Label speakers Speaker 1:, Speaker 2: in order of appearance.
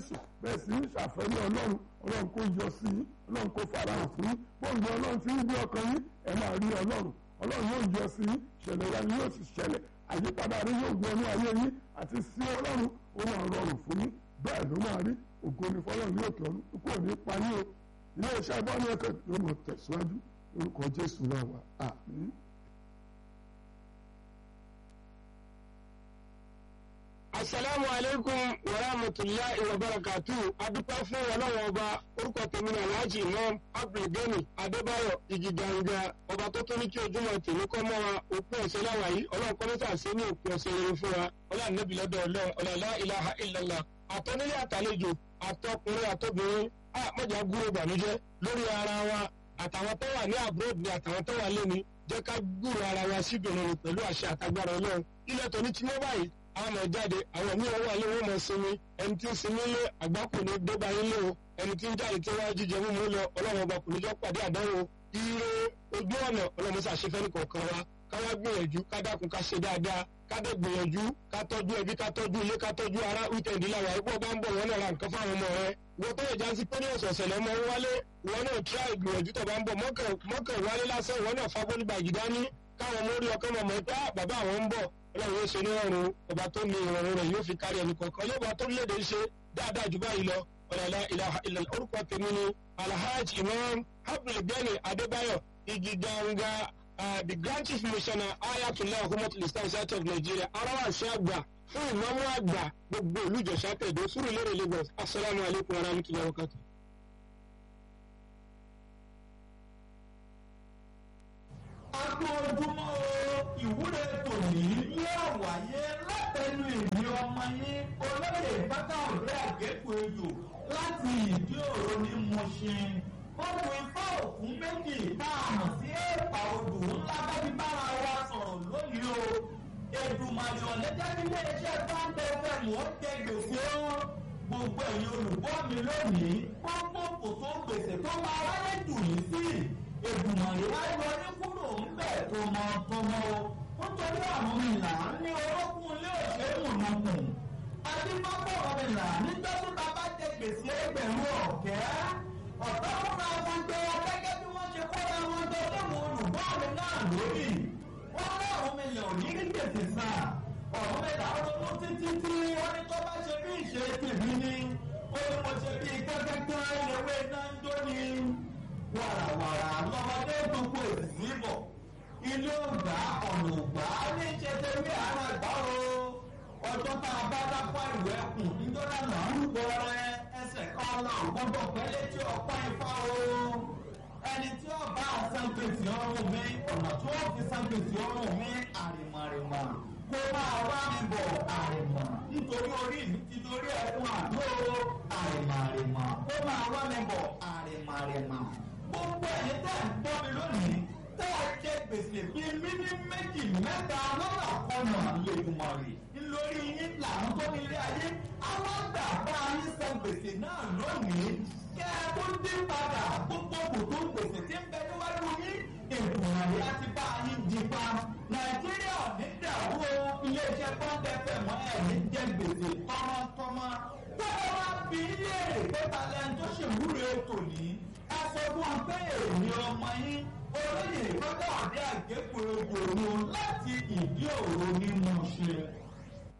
Speaker 1: jésù bẹ́ẹ̀ sì ń ṣàfẹ́rí ọlọ́run ọlọ́run kò yọ sí i ọlọ́run kò farahàn fún yín bóńdé ọlọ́run ti ń gbé ọkàn yín ẹ máa rí ọlọ́run ọlọ́run yóò yọ sí i ṣẹlẹ̀ ya ni yóò sì ṣẹlẹ̀ àyípadà rí yóò wọnú ayé yín àti sí ọlọ́run ó máa rọrùn fún yín bẹ́ẹ̀ ló máa rí ògo ni fọlọ́run yóò kẹ́ ọ́nù kó ní pa yín o ilé iṣẹ́ bọ́ọ̀lù ẹ̀kẹ́ yóò mọ̀ tẹ̀síwájú lórúkọ jésù náà wà àmín.
Speaker 2: asalaamu aleykum wa rahmatulahi wa barakatu adúpẹ́ fún ọlọ́wọ́ ọba orúkọ tèmi ní alhaji imam abdulgani adébáyọ̀ igiganga ọba tó tó ní kí ojúmọ́ tèmi kọ́ mọ́ wa òpin ọ̀sẹ̀ láwa yìí ọlọ́run kọ́ mẹ́ta sí ní òpin ọ̀sẹ̀ rere fún wa ọlọ́run nẹ́bí lọ́dọ̀ ọlọ́run ọ̀làlá ilaha illallah àtọ́nílé àtàlejò àtọkùnrin àtọbìnrin àmọ́jà gúrò ìbànújẹ́ lórí ara wa àtàwọn tó wà ní abroad ni àtàwọn tó wà lẹ́ni jẹ́ ká gbúrò ara wa síbìrin pẹ̀lú àṣẹ àtagbára ọlọ́run ilẹ̀ tó ní tí wọ́n báyìí àwọn ọmọ jáde àwọn míì wà lé wọn mọ sinmi ẹni tí ń sinmi lé àgbákò ní débà yín lé o ẹni tí ń jáde tí wọn jíjẹ mímú lọ ọlọ́run ọba kò ní jọ pàdé àdánwò ire ojú ọ̀nà ọlọ́run ṣàṣefẹ́ ní kọ̀ọ̀kan wa káwá gbìyànjú ká dákun ká ṣe dáadáa ká dẹ̀ gbìyànjú ká tọ́jú ẹbí ká tọ́jú ilé ká tọ́jú ara wíkẹ̀ndì làwà ipò bá ń bọ̀ wọn náà ra nǹkan fáwọn ọmọ rẹ wọ́n tó lè já sí pé ní ọ̀sọ̀ọ̀sẹ̀ lọ́mọ ń wálé wọn náà tíra ìgbìyànjú tó bá ń bọ̀ mọ́kàn wálé lásán wọn náà fábọ́lì bàjì dání káwọn ọmọ orí ọkọ mọ̀mọ́ pé bàbá àwọn ń bọ̀ ọlọ́run yóò ṣe ní ọrùn ọba tó ní ìrọ̀rùn rẹ̀ yóò fi kárí ẹnì kọ̀ọ̀kan yóò bá tó léde ṣe dáadáa jù báyìí lọ ọ̀làlá ilaha illallah orúkọ tèmi ni alhaji imam abdulgani adébáyọ̀ igi ganga the grand chief missioner ayatollah humatul islam south of nigeria arawasi àgbà fún ìmọ̀mú àgbà gbogbo olùjọ́sà tẹ̀dó fúru lérè lagos asalaamu alaykum wa rahmatulahi wa barakatuh.
Speaker 3: agbóhùnmọ́ ìwúre tòní yóò wáyé látẹnu ìní ọmọ yín olóyè bákàrẹ́ àgékù ejò láti ìdí òro ní Mùṣin. Bọ́ọ̀lù ifá òkun méjì náà mọ̀ sí èèpà odò ńlá bábí bára wa sọ̀rọ̀ lónìí o. Èdùmàrè ọ̀lẹ́jẹ́ nílé iṣẹ́ Báńdé fẹ́mù ó jẹ gbèsè ó. Gbogbo ẹ̀yin olùgbọ́ mi lónìí, gbogbo kò tó gbèsè tó máa wáyé jù yìí sí. Èdùmàrè wá yọ ní kúrò ńbẹ̀ tọmọtọmọ o nítorí àwọn ìlà ní orókùn ilé òṣèlú nùkùn adébábọ̀ ọ̀rìnlà nígbà tó ta bá jẹ gbèsè ẹgbẹ̀rún ọ̀kẹ́ ọ̀tọ́ fúnra wọn jẹ gẹ́gẹ́ bí wọ́n ṣe kọ́ra wọn jọ léwu olùgbọ́ mi náà lórí wọ́n ní àwọn mílíọ̀nù ò ní rí gbèsè sàn ọ̀rọ̀ mẹ́ta ronú títí tí wọ́n ní tó bá ṣe bí ìṣe tèmi ni ó ní mo ṣe bí kẹ́kẹ́kẹ́ ìrẹ̀wé náà ń jó ni wàràwàrà lọ́mọdé gbogbo èsì bọ̀ ilé ògbà ọ̀nà ògbà ní ìṣẹ̀tẹ̀wé àwọn ẹ̀gbá o ọjọ́ tá a bá dápọ̀ ìwé ẹkùn níjọ́lá náà ń gbọ́ rẹ ẹsẹ̀ kan náà gbọ́dọ̀ pẹ́lẹ́ tí ọ̀pá ifá o ẹni tí ó bá san gbèsè ọrùn mi ọ̀nà tí wọ́n fi san gbèsè ọrùn mi àrìmọ̀rìmọ̀ kó máa wá mi bọ̀ àrìmọ̀ nítorí orí mi ti torí ẹkùn àdó àrìmọ̀rìmọ̀ kó máa wá mi bọ̀ àrìmọ̀rìmọ̀ gbogbo ẹ̀yin tẹ́ ń gbọ́ mi lónìí tẹ́ ẹ jẹ gbèsè bíi mímí méjì mẹ́ta lọ́nà kọ́nà lèdùmọ̀rì lórí yín làwọn tó ní ilé ayé àwọn àgbà bá yín san gbèsè náà lónìí kẹ́ ẹ tó dín padà gbogbo kòtò gbèsè tí ń bẹ níwájú yín ìdùnnàrí àti bá yín di pa nàìjíríà ní dàrú o iléeṣẹ́ pọ́ńtẹ́fẹ̀ mọ́ ẹ̀ ní jẹ gbèsè tọmọtọmọ tọ́lá wá bí ilé èrè pẹ́ta lẹ́nu tó ṣèwúre tòní ẹ sọ fún wọn pé èmi ọmọ yín olóyè ìfọ́tà àdé àgékù egbò láti ìdí òru ní Mùṣin.